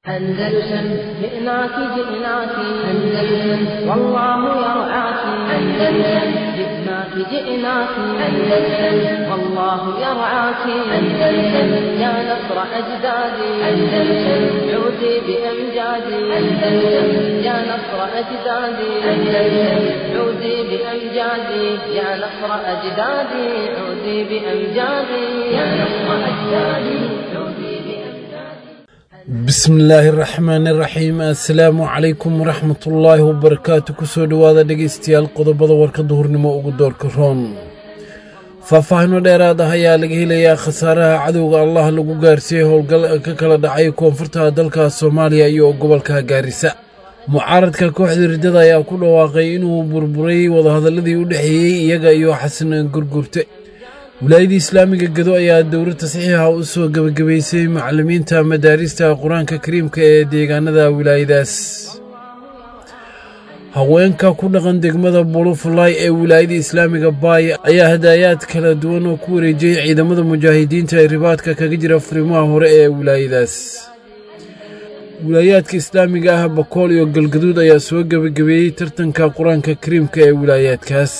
أندلسن جئناك جئناك أندلسن والله يرعاك أندلسن جئناك جئناك أندلسن والله يرعاك أندلسن يا نصر أجدادي أندلسن عودي بأمجادي أندلسن يا نصر أجدادي أندلسن عودي بأمجادي يا نصر أجدادي عودي بأمجادي يا نصر أجدادي عودي بأمجادي bismillaahi raxmaani raxiim assalaamu calaykum waraxmatullaahi wabarakaatu kusoo dhowaada dhegaystayaal qodobada warka duhurnimo ugu doorka roon faahfaahino dheeraad ah ayaa laga helayaa khasaaraha cadowga allah lagu gaarsiiyey howlgal ka kala dhacay koonfurta dalka soomaaliya iyo gobolka gaarisa mucaaradka kooxda riddada ayaa ku dhawaaqay inuu burburay wadahadalladii u dhexeeyey iyaga iyo xasan gurgurte wilaayadii islaamiga gedo ayaa dowlad tasxiixa u soo gebagabaysay macallimiinta madaarista qur-aanka kariimka ee deegaanada wilaayadaas haweenka ku dhaqan degmada bulufulay ee wilaayada islaamiga baay ayaa hadaayaad kala duwan oo ku wareejiyey ciidamada mujaahidiinta ee ribaadka kaga jira furimaha hore ee wilaayadaas wilaayaadka islaamiga ah bakool iyo galgaduud ayaa soo gebagabeeyey tartanka qur-aanka kariimka ee wilaayaadkaas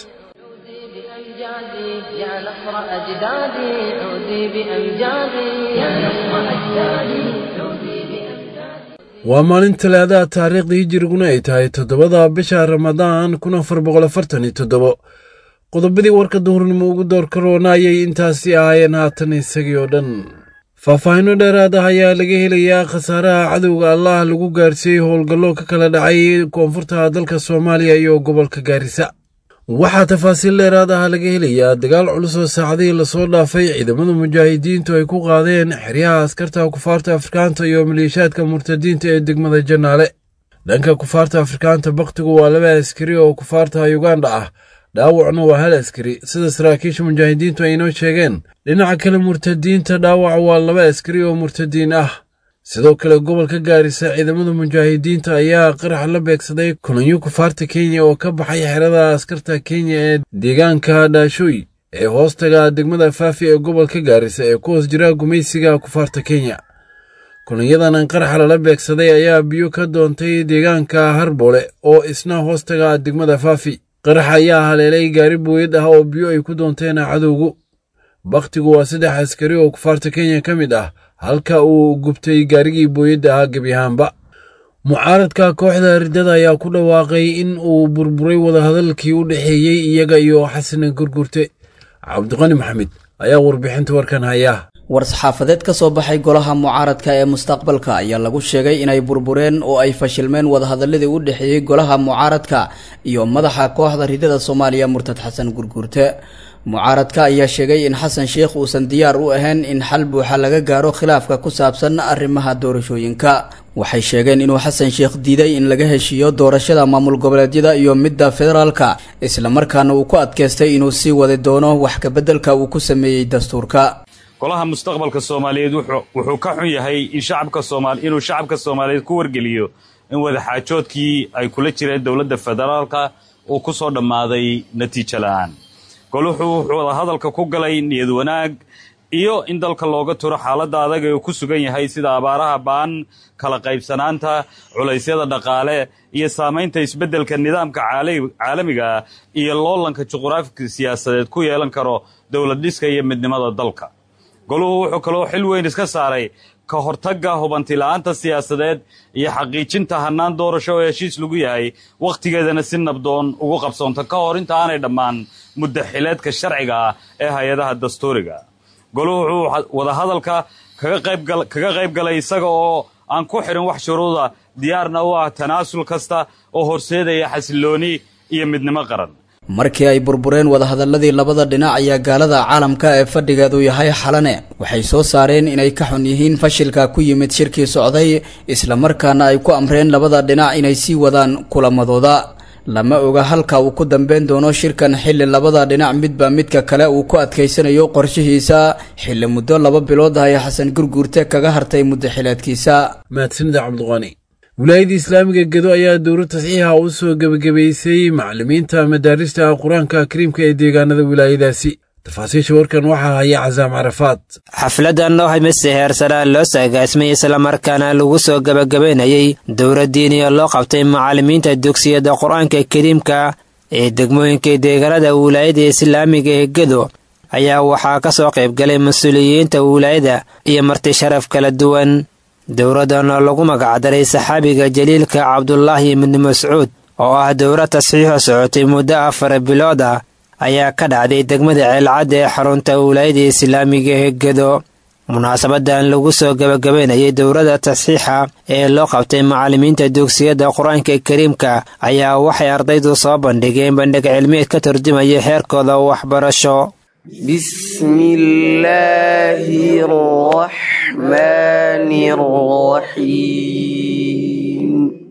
بأمجادي يا نصر أجدادي عودي بأمجادي يا نصر أجدادي عودي بأمجادي waa maalin talaadaha taariikhdii hijiriguna ay tahay toddobada bisha ramadaan kun afar boqol afartan iyo toddobo qodobadii warka duhurnimo ugu doorka roona ayay intaasi ahaayeen haatan isagii oo dhan faahfaahino dheeraad ah ayaa laga helayaa khasaaraha cadowga allah lagu gaarsiiyey howlgallo ka kala dhacay koonfurta dalka soomaaliya iyo gobolka gaarisa waxaa tafaasiil dheeraad ah laga helayaa dagaal culus oo saacadihii lasoo dhaafay ciidamada mujaahidiintu ay ku qaadeen xeryaha askarta kufaarta afrikaanta iyo maleeshaadka murtadiinta ee degmada janaale dhanka kufaarta afrikaanta bakhtigu waa laba askari oo kufaarta yuganda ah dhaawacna waa hal askari sida saraakiisha mujaahidiintu ay inoo sheegeen dhinaca kale murtadiinta dhaawac waa laba askari oo murtadiin ah sidoo kale gobolka gaarisa ciidamada mujaahidiinta ayaa qarax la beegsaday kulanyo kufaarta kenya oo ka baxay xerada askarta kenya ee deegaanka dhaashooy ee hoostaga degmada faafi ee gobolka gaarisa ee ku hoos jira gumaysiga kufaarta kenya kulanyadan qaraxa lala beegsaday ayaa biyo ka doontay deegaanka harboole oo isna hoostaga degmada faafi qarax ayaa haleelay gaari booyad ah oo biyo ay ku doonteen cadowgu bakhtigu waa saddex askari oo kufaarta kenya ka mid ah halka uu gubtay gaarigii booyadda ahaa gebi ahaanba mucaaradka kooxda riddada ayaa ku dhawaaqay in uu burburay wadahadalkii u dhexeeyey iyaga iyo xasan gurgurte cabdiqani maxamed ayaa warbixinta warkan haya war-saxaafadeed ka soo baxay golaha mucaaradka ee mustaqbalka ayaa lagu sheegay inay burbureen oo ay fashilmeen wadahadaladii u dhexeeyey golaha mucaaradka iyo madaxa kooxda riddada soomaaliya murtad xasan gurgurte mucaaradka ayaa sheegay in xasan sheikh uusan diyaar u ahayn in xal buuxa laga gaaro khilaafka ku saabsan arrimaha doorashooyinka waxay sheegeen inuu xasan sheikh diiday in laga heshiiyo doorashada maamul goboleedyada iyo midda federaalka islamarkaana uu ku adkaystay inuu sii wadi doono wax kabeddelka uu ku sameeyey dastuurka golaha mustaqbalka soomaaliyeed wuxuu ka xun yahay in shacabka soomaali inuu shacabka soomaaliyeed ku wargeliyo in wadaxaajoodkii ay kula jireen dowladda federaalka uu ku soo dhammaaday natiijo la'aan goluhu wuxuu wadahadalka ku galay niyad wanaag iyo in dalka looga turo xaaladda adag ee uu ku sugan yahay sida abaaraha ba'an kala qaybsanaanta culaysyada dhaqaale iyo saamaynta isbeddelka nidaamka caalamiga ah iyo loolanka juquraafika siyaasadeed ku yeelan karo dowlad dhiska iyo midnimada dalka goluhu wuxuu kaloo xil weyn iska saaray ka hortagga hubantila'aanta siyaasadeed iyo xaqiijinta hannaan doorasho oo heshiis lagu yahay wakhtigeedana si nabdoon ugu qabsoonta ka hor inta aanay dhammaan muddaxileedka sharciga ah ee hay-adaha dastuuriga goluhu wuxuu wadahadalka kaga qayb galay isaga oo aan ku xidhin wax shuruuda diyaarna u ah tanaasul kasta oo horseedaya xasillooni iyo midnimo qaran markii ay burbureen wadahadaladii labada dhinac ayaa gaalada caalamka ee fadhigeedu yahay xalane waxay soo saareen inay ka xun yihiin fashilka ku yimid shirkii socday islamarkaana ay ku amreen labada dhinac inay sii wadaan kulamadooda lama oga halka uu ku dambeyn doono shirkan xilli labada dhinac midba midka kale uu ku adkaysanayo qorshihiisa xilli muddo laba bilood ah ee xasan gurguurte kaga hartay muddaxileedkiisa mahadsanida cabdiqani wilaayadii islaamiga gedo ayaa dowlad tasxiixa u soo gebagabaysay macallimiinta madaarista qur-aanka kariimka ee deegaanada wilaayadaasi tafaasiisha warkan waxaa haya casaam carafaad xafladan oo hamise heersanaa loo saagaasmay islamarkaana lagu soo gebagabaynayey dowra diiniya loo qabtay macallimiinta dugsiyada qur-aanka kariimka ee degmooyinka deegaanada wilaayada islaamiga ee gedo ayaa waxaa ka soo qaybgalay mas-uuliyiinta wilaayada iyo marti sharaf kala duwan dowradan oo lagu magacdaray saxaabiga jaliilka cabdulaahi ibni mascuud oo ah dowra tasxiixo socotay muddo afar bilood ah ayaa ka dhacday degmada ceelcadda ee xarunta wilaayada islaamiga ee gedo munaasabadan lagu soo gebagabaynayay dowladda tasxiixa ee loo qabtay macallimiinta dugsiyada qur-aanka kariimka ayaa waxay ardaydu soo bandhigeen bandhig cilmiyeed ka turjumaya heerkooda waxbarasho بسم الله الرحمن الرحيم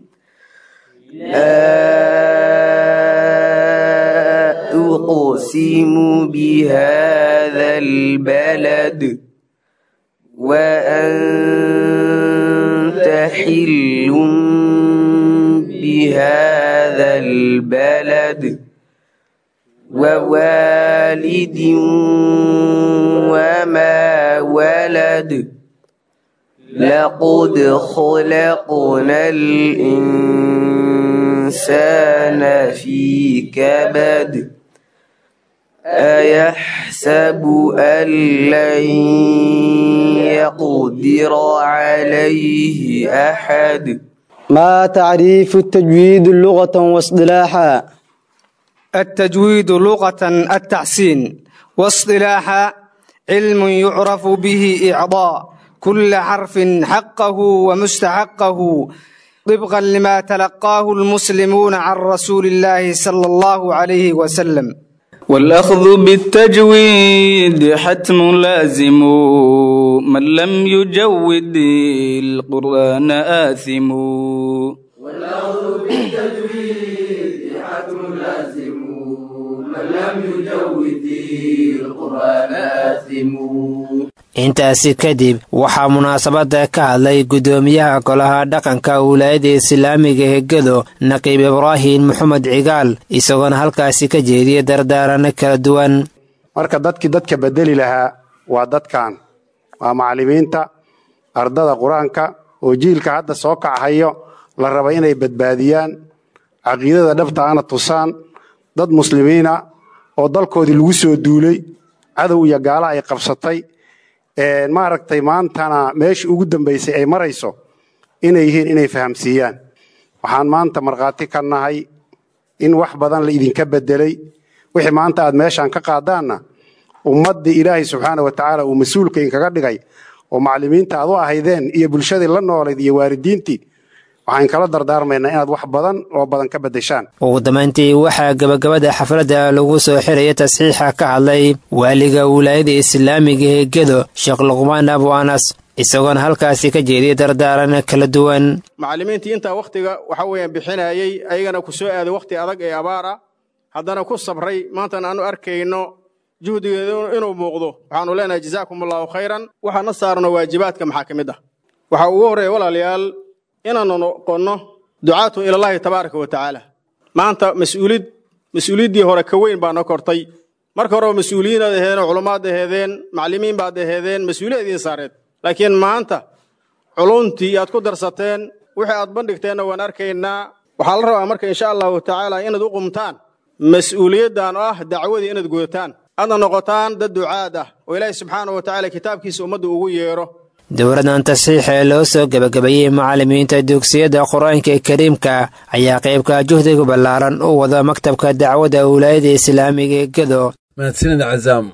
لا أقسم بهذا البلد وأنت حل بهذا البلد ووالد وما ولد لقد خلقنا الإنسان في كبد أيحسب أن لن يقدر عليه أحد ما تعريف التجويد لغة واصطلاحا التجويد لغة التحسين واصطلاحا علم يعرف به إعضاء كل حرف حقه ومستحقه طبقا لما تلقاه المسلمون عن رسول الله صلى الله عليه وسلم والأخذ بالتجويد حتم لازم من لم يجود القرآن آثم والأخذ بالتجويد حتم لازم من لم يجود القرآن آثم intaasi kadib waxaa munaasabada ka hadlay guddoomiyaha golaha dhaqanka wilaayada islaamiga ee gedo naqiib ibraahim maxamed cigaal isagoona halkaasi ka jeediyay dardaarano kala duwan marka dadkii dadka bedeli lahaa waa dadkan waa macallimiinta ardada qur-aanka oo jiilka hadda soo kachayo la raba inay badbaadiyaan caqiidada dhabta ana tusaan dad muslimiina oo dalkoodii lagu soo duulay cadow iyo gaala ay qabsatay maaragtay maantana meeshii ugu dambaysay ay marayso inay yihiin inay fahamsiiyaan waxaan maanta markhaati ka nahay in wax badan la idinka bedelay wixii maanta aad meeshaan ka qaadaanna ummaddii ilaahay subxaana wa tacaala uu mas-uulka inkaga dhigay oo macallimiinta aad u ahaydeen iyo bulshadii la noolayd iyo waalidiintii waxaan kala dardaarmaynaa inaad wax badan oo badan ka beddeshaan ugu dambayntii waxaa gebagabada xafladda lagu soo xiraya tasxiixa ka hadlay waaliga wilaayada islaamiga ee gedo sheekh luqmaan abu anas isagoona halkaasi ka jeediyay dardaaran kala duwan macallimiintii intaa wakhtiga waxa weeyaan bixinayey ayagana ku soo aaday wakhti adag ee abaar ah haddana ku sabray maantana aanu arkayno juhdigeedu inuu muuqdo waxaanu leenahay jazaakum allaahu khayran waxaana saarno waajibaadka maxaa ka mid ah waxaa ugu horreeya walaalayaal inaanu noqonno ducaatu ilallaahi tabaaraka wa tacaala maanta mas-uulid mas-uuliyaddii hore ka weyn baa noo kortay marka horeba mas-uuliyiinaad aheedeen oo culummaad aheedeen macallimiin baad aheedeen mas-uuliyad idiin saareed laakiin maanta culuntii aad ku darsateen wixii aad bandhigteenna waan arkaynaa waxaa la rabaa marka insha allahu tacaala inaad u qumtaan mas-uuliyaddan oo ah dacwadii inaad gudataan aadna noqotaan dad ducaad ah oo ilaahi subxaana wa tacaala kitaabkiisa ummadda ugu yeedho dowladan tasxiixa ee loo soo gebagabeeyey macallimiinta dugsiyada qur-aanka kariimka ayaa qaybka juhdiga ballaaran u wada maktabka dacwadda wilaayada islaamiga ee gedo mahadsanid cazaam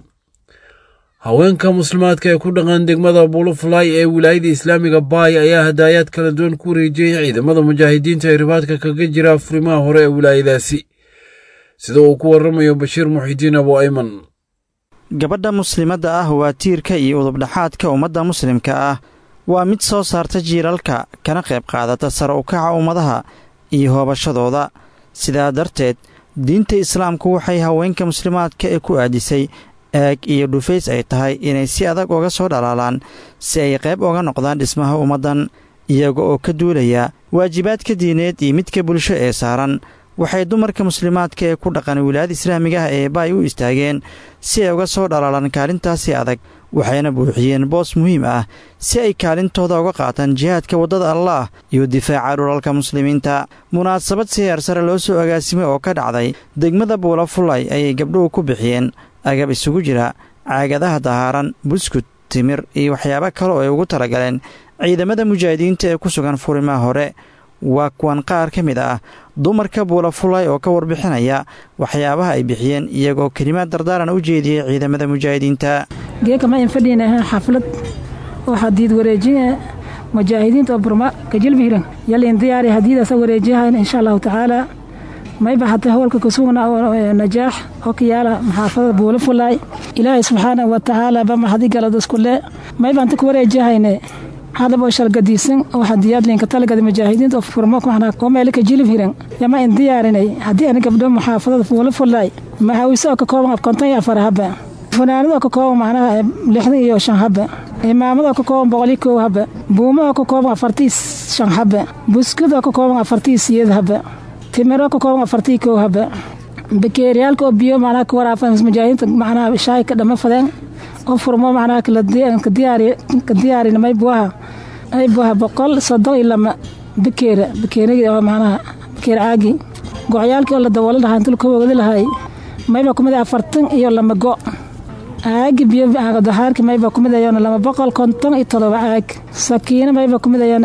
haweenka muslimaadka ee ku dhaqan degmada bulufulay ee wilaayada islaamiga baay ayaa hadaayaad kala duwan ku wareejiyey ciidamada mujaahidiinta ee ribaadka kaga jira furimaha hore ee wilaayadaasi sida uu ku warramayo bashiir muxidiin abu ayman gabadha muslimadda ah waa tiirka iyo udubdhaxaadka ummadda muslimka ah waa mid soo saarta jiilalka kana qayb qaadata sare u kaca ummadaha iyo hoobashadooda sidaa darteed diinta islaamku waxay haweenka muslimaadka ee ku aadisay eeg iyo dhufays ay tahay inay si adag uga soo dhalaalaan si ay qayb uga noqdaan dhismaha ummaddan iyaga oo ka duulaya waajibaadka diineed iyo midka bulsho ee saaran waxay dumarka muslimaadka ee ku dhaqan wilaayada islaamiga ah ee baay u istaageen si ay uga soo dhalaalaan kaalintaasi adag waxayna buuxiyeen boos muhiim ah si ay kaalintooda uga qaataan jihaadka waddada allaah iyo difaaca dhulalka muslimiinta munaasabad si heer sare loo soo agaasimay oo ka dhacday degmada buula fulay ayay gabdhuhu ku bixiyeen agab isugu jira caagadaha dahaaran buskud timir iyo waxyaabo kale oo ay ugu talagaleen ciidamada mujaahidiinta ee ku sugan furimaha hore waa kuwan qaar ka mid ah dumarka buula fulay oo ka warbixinaya waxyaabaha ay bixiyeen iyagoo kelimaad dardaaran u jeediyey ciidamada mujaahidiinta geekama in fadhiinaha xaflad oo hadiid wareejin mujaahidiinta oo burma kajilbihiran yalin diyaari hadiidaasa wareejiyahayn insha allahu tacaala mayba hata howlka kasugna oo najaax oo ka yaala maxaafada buula fulaay ilaahay subxaanahu wa tacaala ba mahadi galaduskulee mayba anta ku wareejiyahayne hadab oo shalgadiisan oo hadiyaad linka talagada mujaahidiinta oo furmo oo meelka jilib hiran yama in diyaarinay haddii ani gabdho muxaafadada buula fulaay maxaawiise oo ka kooban af konton iyo afar haba funaanadoo ka kooban macnaha lixdan iyo shan haba imaamadaoo ka kooban boqol iyo kow haba buuma oo ka kooban afartii shan haba buskud oo ka kooban afartii siyeed haba timiroo ka kooban afartii kow haba bakeeriyaalka oo biyo macnaha ka waraafan mujaahidiinta macnaha shaay ka dhama fadeen oo furmo macnaha ka diyaarin maybuaha maybuaha boqol soddon iyo lama bakeera bakeerigi oo macnaha bakeer caagi gocyaalkii oo la daboolo lahaa inta ka wogdi lahay mayba kumid afartan iyo lama go caagi biyo dahaarki mayba kumid ayaan lama boqol konton iyo todoba caag sakiino mayba kumid ayaan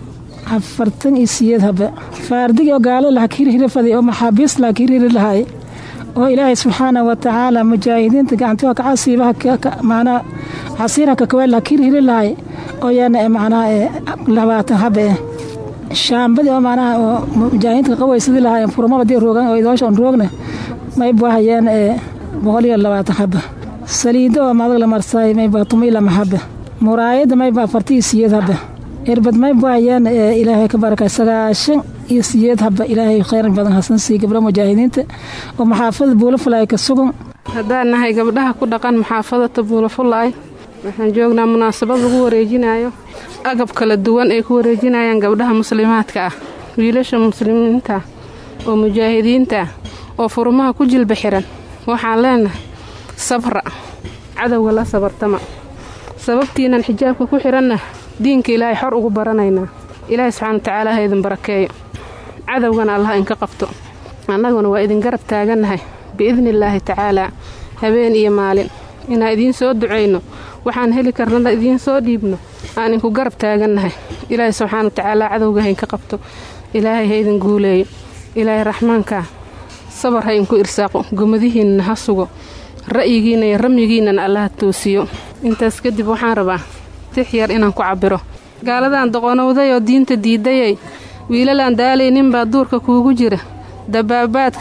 afartan iyo siyeed haba faardigi oo gaalada laha hirhiri faday oo maxaabiis laha hirhiri lahay oo ilaahay subxaanahu wa tacaala mujaahidiinta gacantiha kacasiibaha macnaa casiirha kakaweel laha hirhiri lahay oo yaana macnaha labaatan haba eh shaambadii oo macnaha oo mujaahidiinta qawaysadi lahay furmaba dii roogan oo idoosha on roogna mayba hayaan boqol iyo labaatan haba saliido oo madag la marsaay mayba tuma ilama haba muraayada mayba afartii siyeed haba irbad mayba hayaan ilaahay ka barakay sagaashan iyo siyeed haba ilaahay khayran badan hasan sii gabdho mujaahidiinta oo maxaafada buulafulaay ka sugan haddaan nahay gabdhaha ku dhaqan maxaafadata buulafulaay waxaan joognaa munaasabad lagu wareejinayo agab kala duwan ay ku wareejinayaan gabdhaha muslimaadka ah wiilasha muslimiinta oo mujaahidiinta oo furmaha ku jilba xiran waxaan leenahay sabra cadowga la sabartama sababtiinan xijaabka ku xiranna diinka ilaahay xor ugu baranaynaa ilaahay subxaana watacaala ha idin barakeeyo cadowgana allah inka qabto annaguna waa idin garab taagannahay biidnillaahi tacaalaa habeen iyo maalin inaan idiin soo ducayno waxaan heli karnana idiin soo dhiibno aan inku garab taagannahay ilaahay subxaana watacaala cadowga ha inka qabto ilaahay ha idin guuleeyo ilaahay raxmaankaa sabar ha inku irsaaqo gomadihiinna ha sugo ra'yigiinna iyo ramyigiinnana allaha toosiyo intaas kadib waxaan rabaa tix yar inaan ku cabbiro gaaladan doqonowday oo diinta diidayay wiilalaan daalayninbaa duurka kuugu jira dabaabaadka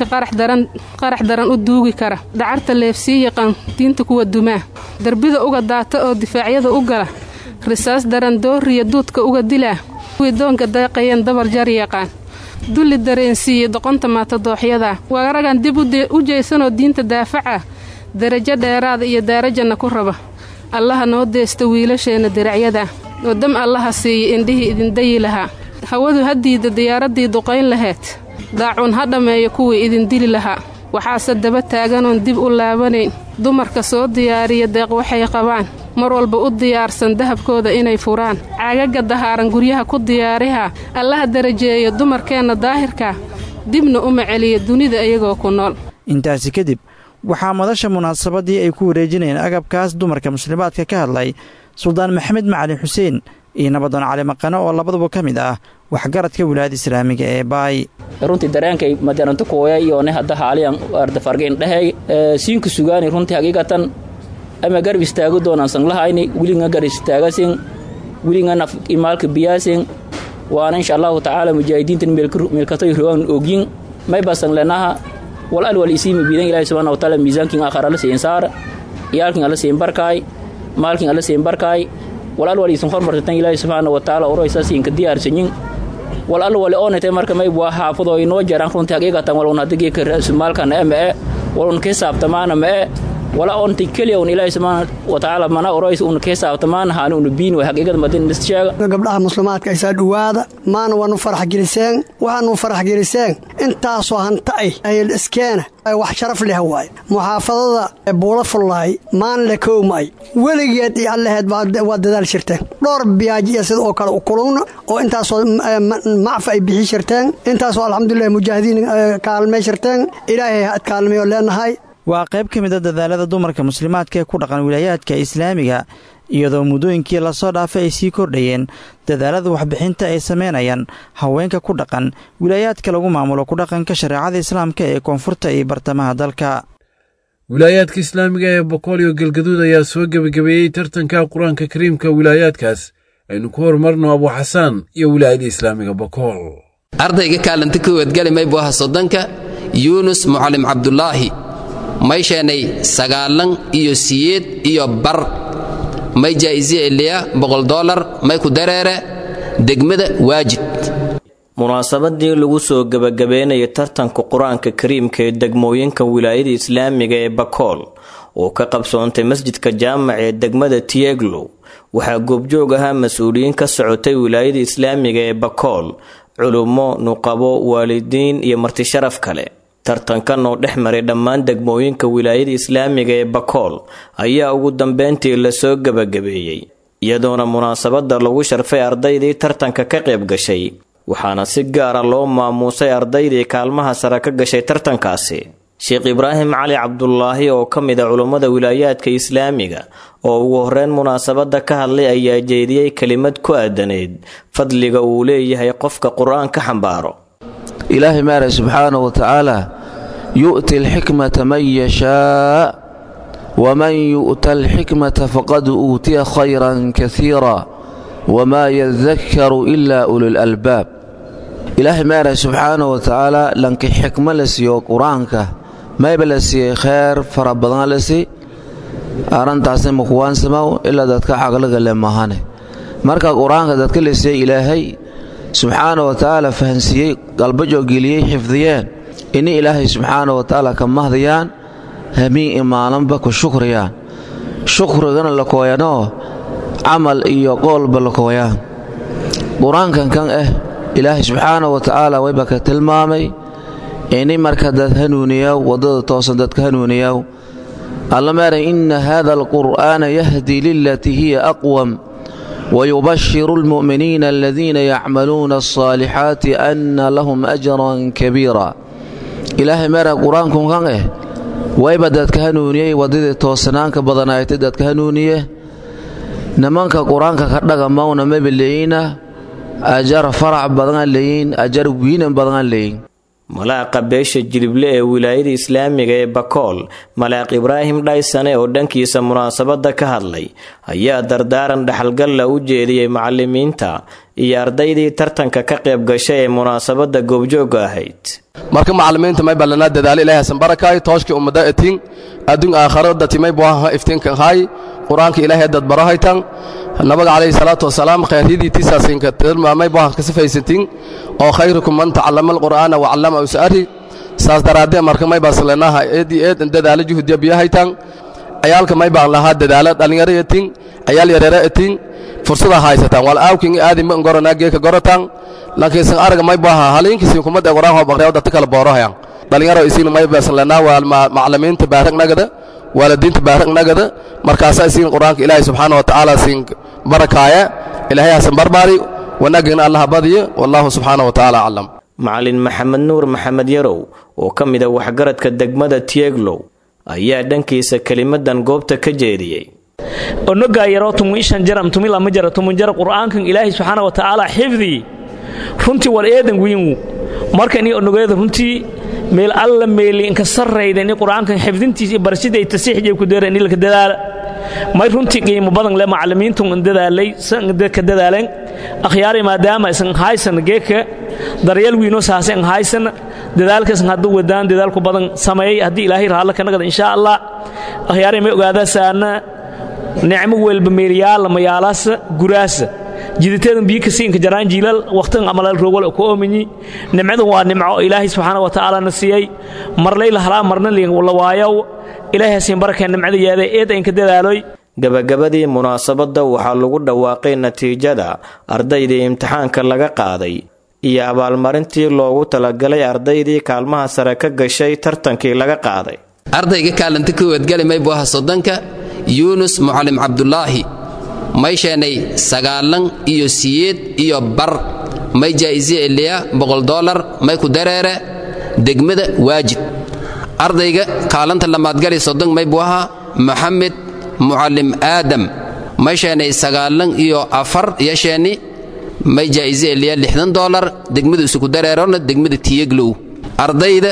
qarax daran u duugi kara dhacarta leefsii yaqaan diinta kuwa dumaa darbida uga daata oo difaacyada u gala risaas daran dooriya duudka uga dilaa kuwii doonka daaqayeen dabar jar yaqaan dulli dareensiiye doqonta maatadooxyadaa waaragan dib u jeysanoo diinta daafaca darajo dheeraada iyo daarajanna ku raba allaha noo deesta wiilasheenna diracyadaa oo dam allaha siiya indhihii idindayi lahaa hawadu ha diidda diyaaraddii duqayn laheed daacuun ha dhammeeyo kuwii idin dili lahaa waxaase daba taaganoon dib u laabanayn dumarka soo diyaariya deeq waxay qabaan mar walba u diyaarsan dahabkooda inay furaan caagaga dahaaran guryaha ku diyaariha allaha darajeeyo dumarkeenna daahirka dibna uma celiya dunida iyagoo ku nool intaasi kadib waxaa madasha munaasabadii ay ku wareejinayeen agabkaas dumarka muslimaadka ka hadlay suldaan maxamed macali xuseen iyo nabadoon cali maqano oo labaduba ka mid ah waxgaradka wilaayada islaamiga ee baay runtii dareenkay madaranto kooya iyoone hadda haaliyan ardafargeyn dhehey siinka sugaani runtii hagiigatan ama garab istaago doonaan sanglahayni wilinga garab istaagasin wilinga naf imaalka biyaasin waana insha allahu tacaala mujaahidiintan meelkatoy rogan ogyin may basan lenaha wal al wal isiimi biidan ilaahi subhanahu wa ta'ala miisaankin aakhara la siin saar iyaalkin alla siin barkaay maalkin alla siin barkaay wal al wal isin hormartan ilaahi subhanahu wa ta'ala uraysa siin ka diyaarsanyin wal al wal oonate marka may bua xaafado inoo jaraan runtii haqiiqatan walun hadigii ka ra'su maalkan ee ma e walun ka hisaabtamaana ma e wala onti keliya un ilaahay subxaana watacaala mana oroys una keesaabtamaan haani una biin way xaqiiqada madin sheega gabdhaha muslimaadka aysaa dhowaada maana waanu farax geliseen waxaanu farax geliseen intaasoo hanta ay ayl iskeena wax sharaf leh waaye muxaafadada buula fullaay maanle kowmay weligeed iyo allaheed waa dadaal jirteen dhowr biyaaj iyo sida oo kale u kulugna oo intaasoo macfa ay bixi jirteen intaasoo alxamdulilah mujaahidiin kaalmay jirteen ilaahay ha ad kaalmayo leenahay waa qayb ka mid a dadaalada dumarka muslimaadka ee ku dhaqan wilaayaadka islaamiga iyadoo muddooyinkii lasoo dhaafay ay sii kordhayeen dadaalada waxbixinta ay sameynayaan haweenka ku dhaqan wilaayaadka lagu maamulo ku dhaqanka shareecada islaamka ee koonfurta iyo bartamaha dalka wilaayaadka islaamiga ee boqol iyo galgaduud ayaa soo gebagabeeyey tartanka qur-aanka kariimka wilaayaadkaas aynu ku horumarno abu xasaan iyo wilaayada islaamiga bokool ardayga kaalanta kowaadgali maybu aha soddonka yuunus mucalim cabdulaahi may sheenay sagaalan iyo siyeed iyo bar may jaa'isi eliya boqol dolar may ku dareere degmada waajid munaasabadii lagu soo gebagabeynayay tartanka qur-aanka kariimka ee degmooyinka wilaayada islaamiga ee bakool oo ka qabsoontay masjidka jaamac ee degmada tieglow waxaa goobjoog ahaa mas-uuliyiin ka socotay wilaayada islaamiga ee bakool culummo nuqabo waalidiin iyo martisharaf kale tartankan oo dhex maray dhammaan degmooyinka wilaayada islaamiga ee bakool ayaa ugu dambeyntii lasoo gebagabeeyey iyadoona munaasabadda lagu sharfay ardaydii tartanka ka qayb gashay waxaana si gaara loo maamuusay ardaydii kaalmaha sare ka gashay tartankaasi sheekh ibraahim cali cabdulaahi oo ka mid a culummada wilaayaadka islaamiga oo ugu horreyn munaasabadda ka hadlay ayaa jeediyey kelimad ku aadaneyd fadliga uu leeyahay qofka qur-aan ka xambaaro ilaahay maara subxaana wa tacaala yu'ti alxikmata man yashaa waman yu'ta alxikmata faqad uutiya khayran kasiira wamaa yadakkaru ilaa ululalbaab ilaahay maara subxaana wa tacaala lanki xikmo la siiyo qur-aanka mayba la siiyey kheyr fara badan la sii arrintaasna makuwaansamaw ilaa dadka caqliga le mahane marka qur-aanka dadka la siiyey ilaahay subxaana wa tacaala fahansiiyey qalbajoo geliyey xifdiyeen ini ilaahay subxaana wa tacaala ka mahdiyaan hamiin imaalanba ku shukriyaan shukrigana la kooyanoo camal iyo qoolba la kooyaan qur-aankan kan ah ilaahay subxaana wa tacaala wayba ka tilmaamay ini marka dad hanuuniyaw waddada toosan dadka hanuuniyaw alla maaray inna hada alqur'aana yahdii lilatii hiya aqwam ويبشر المؤمنين الذين يعملون الصالحات أن لهم أجرا كبيرا إلهي مارا قرآنكم كان إيه ويبا دادك هنونيه ودد توسنانك بدنايت دادك هنونيه نمانك قرآنك كردك مونا مبليين أجر فرع بدن لين أجر وين بدن لين malaaqa beesha jilible ee wilaayada islaamiga ee bakool malaaq ibraahim dhaysane oo dhankiisa munaasabadda ka hadlay ayaa dardaaran dhexalgalla u jeediyey macalimiinta iyo ardaydii tartanka ka qayb gashay ee munaasabadda goobjoogga ahayd marka macalimiinta may ballanaa dadaalo ilaahay hasan barakaay tooshkii ummada etiin adduun aakharo datimay buaha iftiinka haay qur-aanka ilaahay dad barahaytan nabaga calayhi salaatu wasalaam khayryadii tisaasinka tilmaamay buaha kasifaysantiin oo khayrukum man tacallama alqur'aana wacallama usari saas daraadee marka may baaslenaha eedii eed dadaalo juhdiya biyahaytan ciyaalka may baan lahaa dadaalo dhallinyaro etiin ciyaal yareero etiin fursada haysataan wal aawkin aadin ma ngoranaa geeka goratan laakiin san araga may buaha haliinkiisin kumada quraan hoo baqriya dadka kala boorohayan dhalinyaro isiin may baaslenaa waa macalimiinta baaragnagada waalidiinta baaragnagada markaasaa isiin qur-aanka ilaahay subxaana wa tacaala siin barakaaya ilaahay hasan barbaari wanaagana allaha badiyo wallahu subxaana wa tacaala aclam macalin maxamed nuur maxamed yarow oo ka mid a waxgaradka degmada tieglow ayaa dhankiisa kelimadan goobta ka jeediyey onogaa yaroo tumu ishan jaram tumi lama jara tumun jara qur'aankan ilaahay subxaana wa tacaala xifdii runtii war eedan wiinwu marka ini onogeeda runtii meel alla meeli inka sarrayda ini qur'aankan xifdintiisa iyo barashadii ay tasiixjay ku deera ini laka dadaala may runtii qiimo badan le macallimiintun dadaalay ka dadaaleen akhyaari maadaama isan haysan geeka daryeel wiino saasen haysan dadaalkasan hadduu wadaan dadaalku badan sameeyey haddii ilaahay raallo ka nagada insha allah akhyaari may ogaadaa saana nicmo welba meeliyaala mayaalaasa guraasa jiditeedan biyo kasiinka jaraan jiilal waqtigan amalal rogol ku oominyi nimcadan waa nimco ilaahay subxaana wa tacaala na siiyey marlay la halaa marna la waayow ilaahay hasiin barakeen nimcada yeeday eed aynka dadaaloy gabagabadii munaasabadda waxaa lagu dhawaaqay natiijada ardaydii imtixaanka laga qaaday iyo abaalmarintii loogu talagalay ardaydii kaalmaha sare ka gashay tartankii laga qaaday ardayga kaalanta kowaadgali maybu aha soddonka yuunus mucalim cabdulaahi may sheenay sagaalan iyo siyeed iyo bar may jaa'isi eliya boqol dolar may ku dareere degmada waajid ardayga kaalanta lamaadgali soddon may buu ahaa maxamed mucallim aadam may sheenay sagaalan iyo afar iyo sheeni may jaa'isi eliya lixdan dolar degmada isuku dareerona degmada tiyeglow ardayda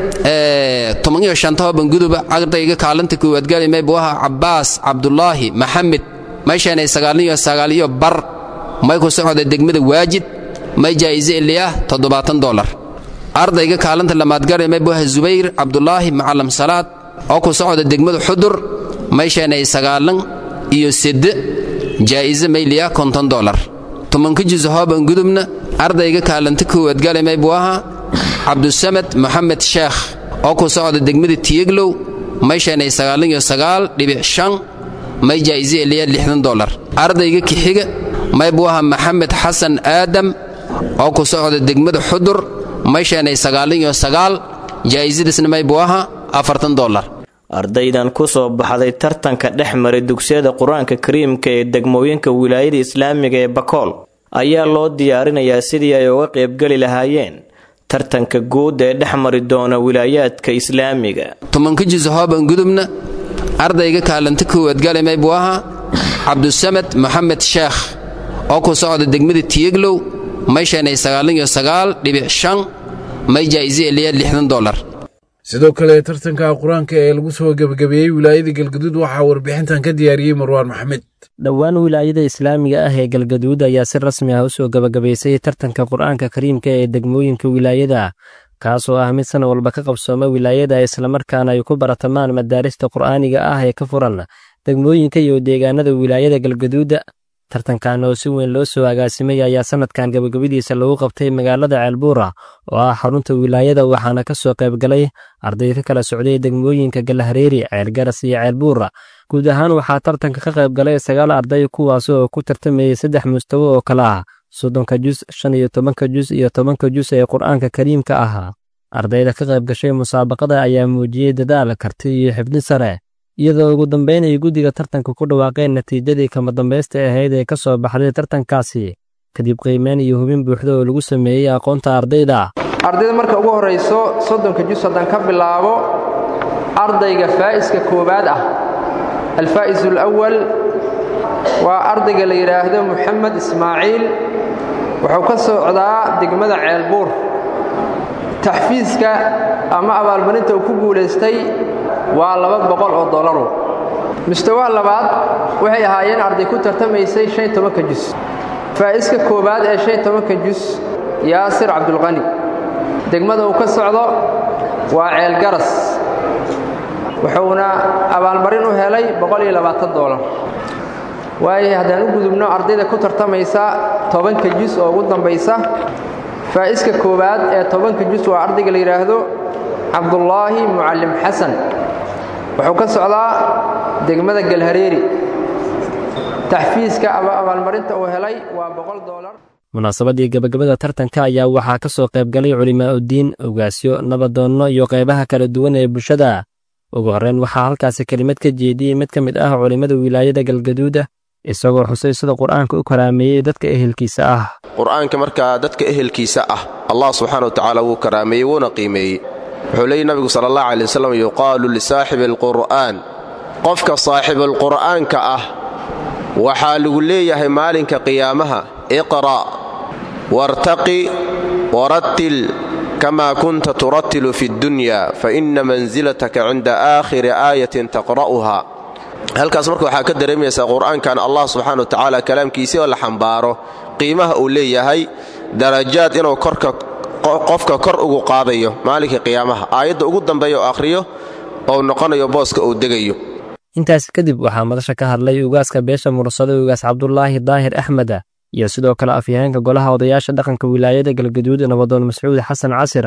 toban iyo shanta banguduba ardayga kaalanta koowaad gali may buu ahaa cabbaas cabdulaahi maxamed may sheenay sagaalin iyo sagaal iyo bar may ku socda degmada waajid may jaa'ise eliyaah toddobaatan dolar ardayga kaalanta lamaad gari may buu ahaa zubayr cabdulaahi macalam salaad oo ku socda degmada xudur may sheenay sagaalan iyo sedde jaa'ise mayliya konton dolar tobanka juz hooban gudubna ardayga kaalanta koowaad gali may buu ahaa cabdusamad moxamed sheekh oo ku socda degmada tiyeglow may sheenay sagaalan iyo sagaal dhibic shan may jaa'ise eliya lixdan dolar ardayga kixiga may buu ahaa maxamed xasan aadam oo ku socda degmada xudur may sheenay sagaalan iyo sagaal jaa'isadiisna may buu ahaa afartan dolar ardaydan ku soo baxday tartanka dhex maray dugsiyada qur-aanka kariimka ee degmooyinka wilaayada islaamiga ee bakool ayaa loo diyaarinayaa sidii ay uga qaybgeli lahaayeen tartanka guud ee dhex mari doona wilaayaadka islaamiga tobanka juz hooban gudubna ardayga kaalanta koowaad gali may buu ahaa cabdusamad moxamed sheekh oo ku socda degmada tiyeglow may sheenay sagaalan iyo sagaal dhibic shan may jaa'ise eliya lixdan dolar sidoo kale tartanka qur-aanka ee lagu soo gebagabeeyey wilaayada galgaduud waxaa warbixintan ka diyaariyey marwaan maxamed dhowaan wilaayada islaamiga ah ee galgaduud ayaa si rasmi ah u soo gebagabaysay tartanka qur-aanka kariimka ee degmooyinka wilaayada kaasoo ah mid sana walba ka qabsooma wilaayada islamarkaana ay ku baratamaan madaarista qur'aaniga ah ee ka furan degmooyinka iyo deegaanada wilaayada galgaduuda tartankan oo si weyn loo soo agaasimay ayaa sanadkan gabagabadiisa lagu qabtay magaalada ceelbuura oo ah xarunta wilaayada waxaana ka soo qaybgalay arday ka kala socday degmooyinka galahareeri ceelgaras iyo ceelbuura guud ahaan waxaa tartanka ka qaybgalay sagaal arday kuwaas oo ku tartamayay saddex mustawo oo kale ah soddonka jus shan iyo tobanka jus iyo tobanka jus ee qur'aanka kariimka ahaa ardayda ka qayb gashay musaabaqada ayaa muujiyey dadaal karti iyo xibni sare iyadoo ugu dambayn ay guddiga tartanka ku dhawaaqeen natiijadii kama dambaysta ahayd ee ka soo baxday tartankaasi kadib qiimeyn iyo hubin buuxda oo lagu sameeyey aqoonta ardayda ardayda marka ugu horrayso soddonka jus haddaan ka bilaabo ardayga faa'iska koowaad ah alfaa'is alawal waa ardayga la yidhaahdo moxamed ismaaciil wuxuu ka socdaa degmada ceelbuur taxfiiska ama abaalmarinta uu ku guulaystay waa laba boqol oo dolaru mustawaha labaad waxay ahaayeen arday ku tartamaysay shan iyo tobanka jus faa'iska koowaad ee shan iyo tobanka jus yaasir cabdulqani degmada uu ka socdo waa ceelgaras wuxuuna abaalmarin u helay boqol iyo labaatan dolar waayo haddaan u gudubno ardayda ku tartamaysa tobanka jus oo ugu dambaysa faa'iska koowaad ee tobanka jus waa ardayga la yidhaahdo cabdulaahi mucallim xasan wuxuu ka socdaa degmada galhareeri taxfiiska ama abaalmarinta uu helay waa boqol dolar munaasabadii gabagabada tartanka ayaa waxaa ka soo qaybgalay culimaa'udiin ogaasyo nabadoonno iyo qaybaha kala duwan ee bulshada ugu horreyn waxaa halkaasi kelimad ka jeediyey mid ka mid ah culimmada wilaayada galgaduuda isagoo xusay sida qur'aanka u karaameeyey dadka ehelkiisa ah qur'aanka markaa dadka ehelkiisa ah allah subxaana wa tacaala wuu karaameeyey wuuna qiimeeyey wuxuu leeyay nabigu sala allah alay wasalam yuqaalu lisaaxibi alqur'aan qofka saaxibulqur'aanka ah waxaa lagu leeyahay maalinka qiyaamaha iqra' wartaqi warattil kama kunta turattilu fi ddunya faina mansilataka cinda aakhiri aayatin taqra'uha halkaas marka waxaa ka dareemaysaa qur'aankan allah subxana wa tacaala kalaamkiisii oo la xambaaro qiimaha uu leeyahay darajaad inuu korka qofka kor ugu qaadayo maalinka qiyaamaha aayadda ugu dambeeya oo akhriyo oo noqonayo booska uu degayo intaas kadib waxaa madasha ka hadlay ugaaska beesha mursada ugaas cabdulaahi daahir axmeda iyo sidoo kale afyaheenka golaha odayaasha dhaqanka wilaayada galgaduud nabadoon mascuud xasan casira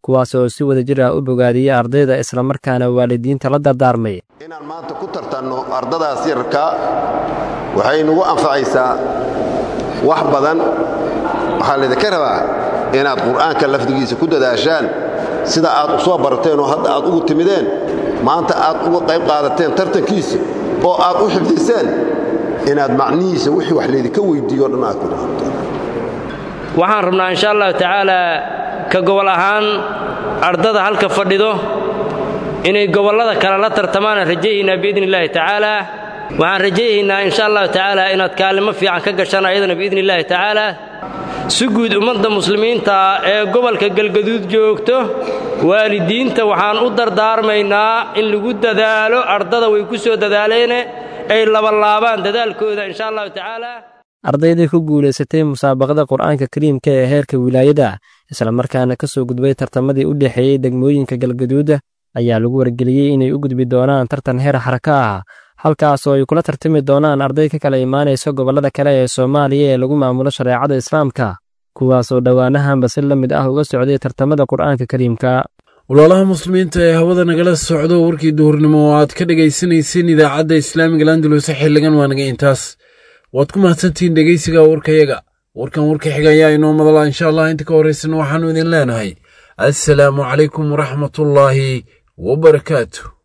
kuwaas oo si wada jir ah u bogaadiyey ardayda islamarkaana waalidiinta la dardaarmay inaan maanta ku tartanno ardadaas yararkaa waxay nagu anfacaysaa wax badan waxaa laydinka rabaa inaad qur'aanka lafdigiisa ku dadaashaan sida aad u soo barateen oo hadda aad ugu timideen maanta aad uga qayb qaadateen tartankiisa oo aad u xifdiseen inaad macnihiisa wixii wax laydinka weyddiiyo o dhan aad ku dhaqanteen waxaan rabnaa insha allahu tacaalaa ka gobol ahaan ardada halka fadhido inay gobollada kale la tartamaanaan rajayaynaa biidni illaahi tacaalaa waxaan rajayaynaa insha allahu tacaalaa inaad kaalimo fiican ka gashaan ayadana biidni illaahi tacaalaa si guud ummadda muslimiinta ee gobolka galgaduud joogto waalidiinta waxaan u dardaarmaynaa in lagu dadaalo ardada way ku soo dadaaleene ay labalaabaan dadaalkooda insha allahu tacaalaa ardaydii ku guulaysatay musaabaqada qur'aanka kariimka ee heerka wilaayada islamarkaana ka soo gudbay tartamadii u dhexeeyey degmooyinka galgaduuda ayaa lagu wargeliyey inay u gudbi doonaan tartan heer xaraka ah halkaas oo ay kula tartami doonaan arday ka kala imaanaysa gobollada kale ee soomaaliya ee lagu maamulo shareecada islaamka kuwaas oo dhowaanahanba si la mid ah uga socday tartamada qur'aanka kariimka walaalaha muslimiinta ee hawada nagala socdo warkii duhurnimo oo aad ka dhegaysanayseen idaacadda islaamiga landaluse xilligan waa naga intaas waad ku mahadsantihiin dhegaysiga warkayaga warkan warka xiga ayaa inoo madala insha allah inta ka horraysana waxaannu idin leenahay assalaamu calaykum waraxmatullaahi wabarakaatu